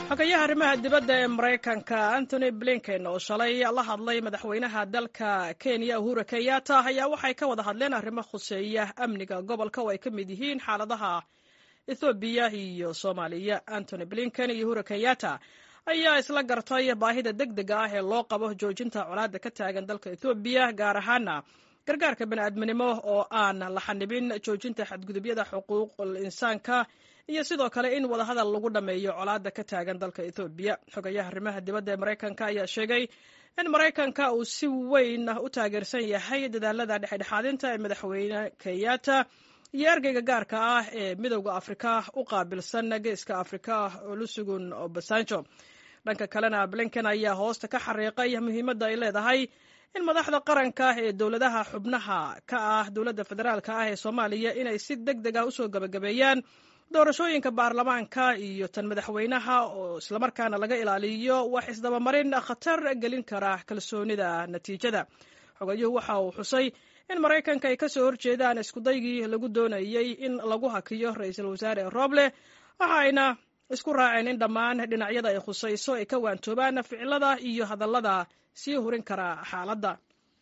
xogayaha arrimaha dibadda ee maraykanka antony blinken oo shalay la hadlay madaxweynaha dalka kenya uhura kenyatta ayaa waxay ka wada hadleen arrimo khuseeya amniga gobolka oo ay ka mid yihiin xaaladaha ethoobiya iyo soomaaliya antony blinken iyo uhura kenyatta ayaa isla gartay baahida deg dega ah ee loo qabo joojinta colaadda ka taagan dalka ethoobiya gaar ahaana gargaarka bani'aadminimo oo aan la xanibin joojinta xadgudubyada xuquuqul insaanka iyo sidoo kale in wadahadal lagu dhammeeyo colaadda ka taagan dalka ethoobiya xogayaha arrimaha dibadda ee maraykanka ayaa sheegay in maraykanka uu si weyn u taageersan yahay dadaalada dhexdhexaadinta ee madaxweyne kenyatta iyo ergeyga gaarka ah ee midowda afrika u qaabilsan geeska afrika olusugun obasanjo dhanka kalena blinken ayaa hoosta ka xariiqay muhiimadda ay leedahay in madaxda qaranka ee dowladaha xubnaha ka ah dowladda federaalka ah ee soomaaliya inay si deg deg ah usoo gabagabeeyaan doorashooyinka baarlamaanka iyo tan madaxweynaha oo islamarkaana laga ilaaliyo wax isdabamarin khatar gelin kara kalsoonida natiijada xogayuhu waxa uu xusay in maraykanka ay kasoo horjeedaan iskudaygii lagu doonayey in lagu hakiyo ra-iisul wasaare roble waxa ayna isku raaceen in dhammaan dhinacyada ay khusayso ay ka waantoobaan ficilada iyo hadallada sii hurin kara xaaladda